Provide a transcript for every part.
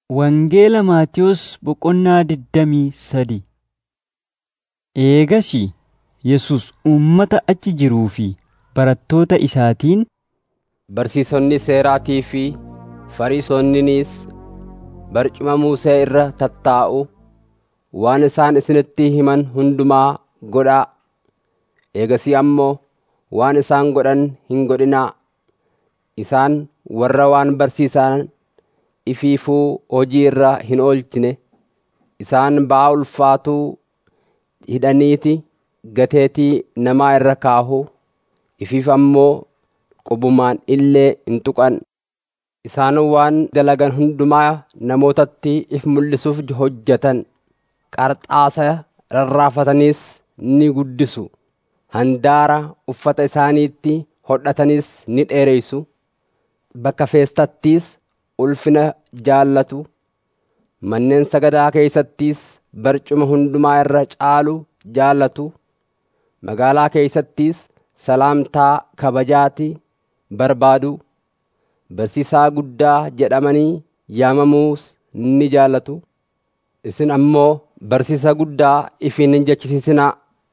Wangeela Maatiyos Boqonnaa digdamii sadii Eegasii Yesus uummata achi jiruu fi barattoota isaatiin, Barsiisonni seeraatii fi Fariisonninis barcuma Musee irra tattaa'u waan isaan isinitti himan hundumaa godhaa. Eegasii ammoo waan isaan godhan hin godhinaa. Isaan warra waan barsiisan ifiifuu hojii irra hin oolchine, isaan ba'aa ulfaatuu hidhaniiti gateetii namaa irra kaahu, ifiif ammoo qubumaan illee hin tuqan. Isaan waan dalagan hundumaa namootatti if mul'isuuf hojjetan. Qarxaasa rarraafataniis ni guddisu. Handaara uffata isaaniitti hodhatanis ni dheereysu. Bakka feestattiis ulfina jaallatu. Manneen sagadaa keeysattis barcuma hundumaa irra caalu jaallatu. Magaalaa keeysattis salaamtaa kabajaati barbaadu. Barsiisaa guddaa jedhamanii yaamamuus ni jaallatu. Isin ammoo barsiisa guddaa ifiin hin jechisiisinaa.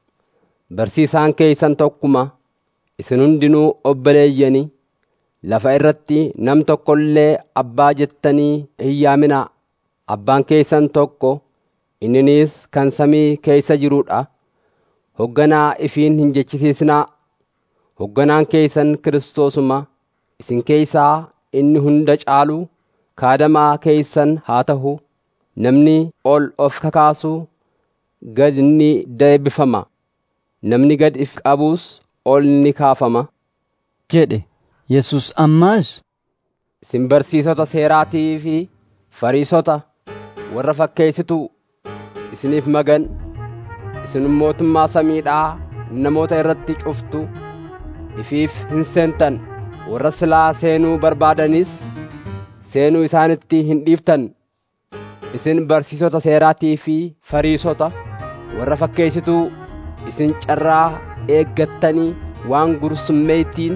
Barsiisaan keeysan tokkuma. Isin hundinuu obboleeyyanii. Lafa irratti nam tokko illee abbaa jettanii hin yaaminaa. Abbaan keeysan tokko, inninis kan samii keeysa jiruudha. Hogganaa ifiin hin jechisiisinaa. Hogganaan keeysan Kiristoosuma. Isin keeysaa inni hunda caalu kaadamaa keeysan haa ta'u. Namni ol of kakaasu gad ni deebifama. Namni gad if qabus ol ni kaafama. jedhe. Yesus ammaas, Isin barsiisota seeraatii fi Fariisota warra fakkeessitu isiniif magan. Isin mootummaa samiidhaa namoota irratti cuftu. Ifiif hin seentan. Warra silaa seenuu barbaadanis seenuu isaanitti hin dhiiftan. Isin barsiisota seeraatii fi Fariisota warra fakkeessituu isin carraa eeggattanii waan gursummeeytiin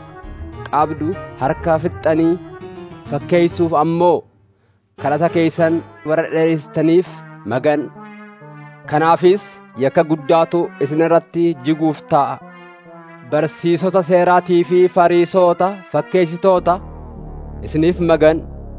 qabdu harka fixxanii fakkeeysuuf ammoo kadhata keeysan warra dheereessitaniif magan. Kanaafis yakka guddaatu isin irratti jiguuf ta'a. Barsiisota seeraatii fi Fariisota fakkeessitoota isiniif magan.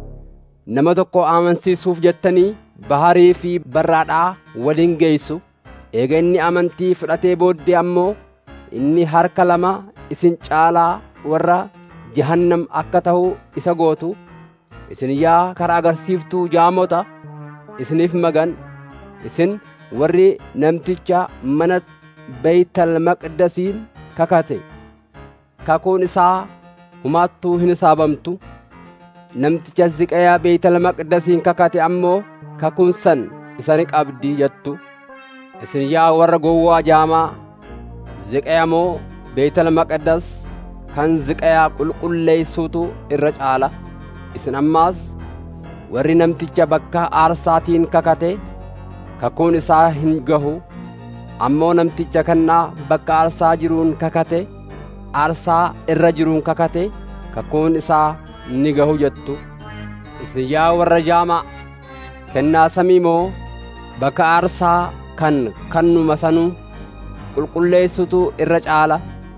Nama tokko amansiisuuf jettanii baharii fi barraadhaa waliin geessu. Eega inni amantii fudhatee booddee ammoo inni harka lama isin caalaa warra jahannam akka ta'u isa gootu. Isin yaa karaa agarsiiftuu jaamota isiniif magan. Isin warri namticha mana Beeytal Maqdasiin kakate. Kakuun isaa humaattuu hin saabamtu. Namticha ziqayaa Beeytal Maqdasiin kakate ammoo kakuun san isa ni qabdi jettu. Isin yaa warra gowwaa jaamaa ziqayamoo Beeytal Maqdas kan ziqayaa qulqulleessuutu irra caala. Isin ammaas warri namticha bakka aarsaatiin kakate kakuun isaa hin gahu. Ammoo namticha kannaa bakka aarsaa jiruun kakate aarsaa irra jiruun kakate kakuun isaa ni gahu jettu. Isin yaa warra jaamaa kennaa samii moo bakka aarsaa kan kannuma sanuu qulqulleessutu irra caala.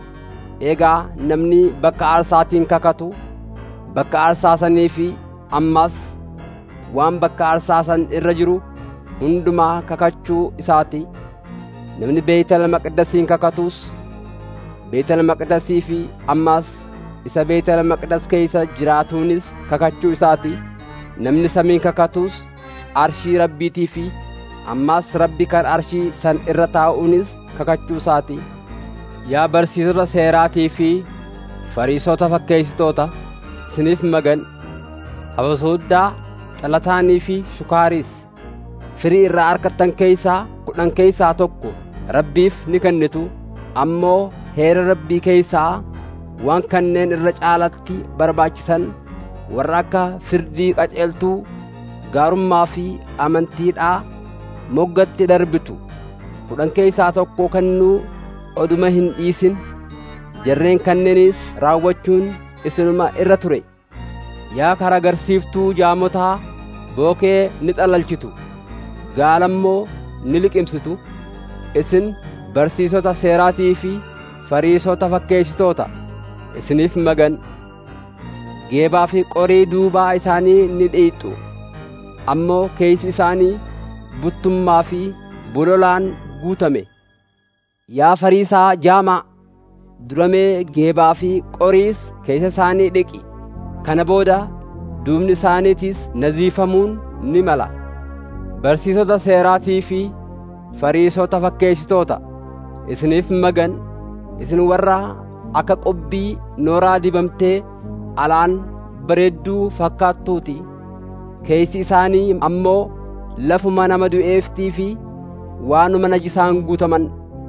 Eegaa namni bakka aarsaatiin kakatu bakka aarsaa sanii fi ammas waan bakka aarsaa san irra jiru hundumaa kakachuu isaati. Namni Beeytal Maqdasiin kakatus Beeytal Maqdasii fi ammas isa Beeytal Maqdas keeysa jiraatuunis kakachuu isaati. Namni samiin kakatus arshii rabbiitii fi ammas rabbi kan arshii san irra taa'uunis kakachuu isaati. Yaa barsiisota seeraatii fi Fariisota fakkeessitoota isiniif magan habasuuddaa xalataanii fi shukaariis firii irraa argattan keeysaa kudhan keeysaa tokko rabbiif ni kennitu ammoo heera rabbii keeysaa waan kanneen irra caalatti barbaachisan warra akka firdii qaceeltuu gaarummaa fi amantiidhaa moggatti darbitu kudhan keeysaa tokko kennuu oduma hin dhiisin jarreen kanneenis raawwachuun isinuma irra ture yaa kara agarsiiftuu jaamotaa bookee ni xalalchitu gaalammoo ni liqimsitu isin barsiisota seeraatii fi fariisota fakkeessitoota isiniif magan geebaa fi qorii duubaa isaanii ni dhiixxu ammoo keeysi isaanii buttummaa fi bololaan guutame yaa fariisaa jaamaa duramee geebaa fi qoriis keessa isaanii dhiqi kana booda duubni isaaniitis naziifamuun ni mala barsiisota seeraatii fi fariisota fakkeessitoota isiniif magan isin warra akka qobbii nooraa dibamtee alaan bareedduu fakkaattuuti keeysi isaanii ammoo lafuma nama du'eeftii fi waanuma najisaan guutaman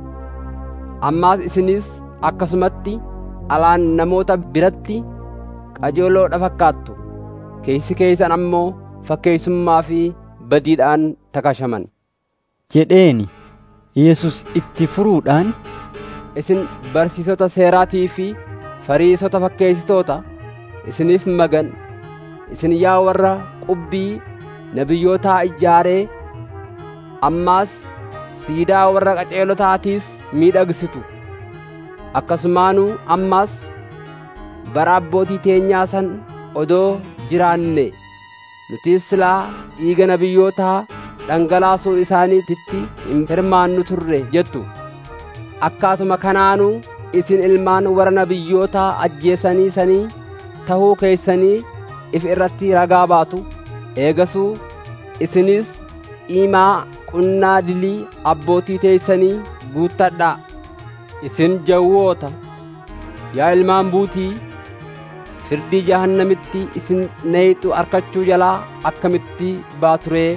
ammaas isinis akkasumatti alaan namoota biratti qajeeloodha fakkaattu keeysi keeysan ammoo fakkeessummaa fi badiidhaan takashaman jedheeni Yesus itti furuudhaan isin barsiisota seeraatii fi fariisota fakkeessitoota isiniif magan isin yaa warra qubbii nabiyyootaa ijaaree ammaas siidaa warra qaceelotaatiis miidhagsitu akkasumaanuu ammaas bara abbootii teenyaa san odoo jiraanne nutis silaa dhiiga nabiyyootaa dhangalaasuu isaaniititti hin hirmaannu turre jettu akkaatuma kanaanuu isin ilmaan warra nabiyyootaa ajjeesanii sanii tahuu keeysanii if irratti ragaa baatu eegasuu isinis imaa qunnaa dilii abbootii teeysanii guuttadhaa isin jawwoota yaa ilmaan buutii firdii jahannamitti isin neeyxu arkachuu jalaa akkamitti baaturee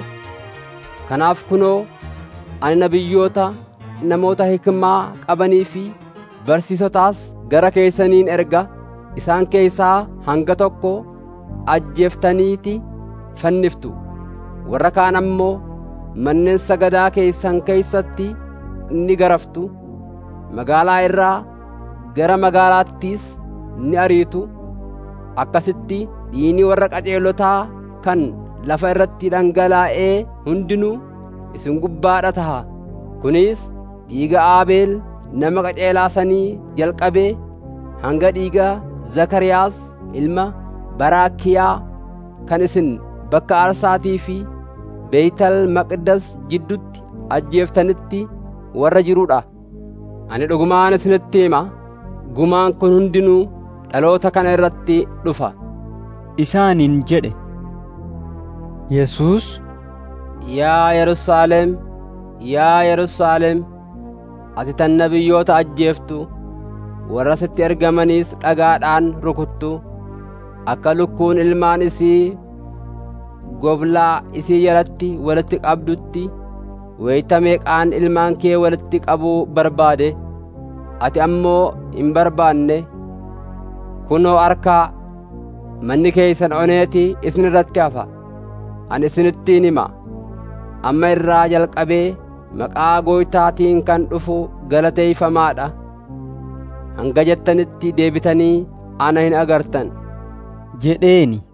kanaaf kunoo ani nabiyyoota namoota hikmaa qabanii fi barsiisotaas gara keessaniin erga isaan keessaa hanga tokko ajjeeftaniiti fanniftu warra kaan ammoo manneen sagadaa keessan keeysatti ni garaftu magaalaa irraa gara magaalaattiis ni ariitu akkasitti dhiigni warra qajeelotaa kan lafa irratti dhangalaa'ee hundinuu isin gubbaadha taha kunis dhiiga aabeel nama qajeelaa sanii jalqabee hanga dhiiga zakariyaas ilma baraakiyaa kan isin bakka aarsaatii fi beeytal maqdas jiddutti ajjeeftanitti warra jiruudha ani dhugumaan isinitti hima gumaan kun hundinuu dhaloota kana irratti dhufa isaaniin jedhe Yesuus yaa Yerusaalem yaa Yerusaalem ati tan nabiyyoota ajjeeftu warra sitti ergamaniis dhagaadhaan rukuttu akka lukkuun ilmaan isii goblaa isii jalatti walitti qabdutti weyta meeqaan ilmaan kee walitti qabuu barbaade ati ammoo hin barbaanne kunoo harkaa manni keeysan oneeti isin irratti hafa ani isinittiin hima amma irraa jalqabee maqaa gooytaatiin kan dhufu galateeyfamaadha hanga jettanitti deebitanii ana hin agartan jedheeni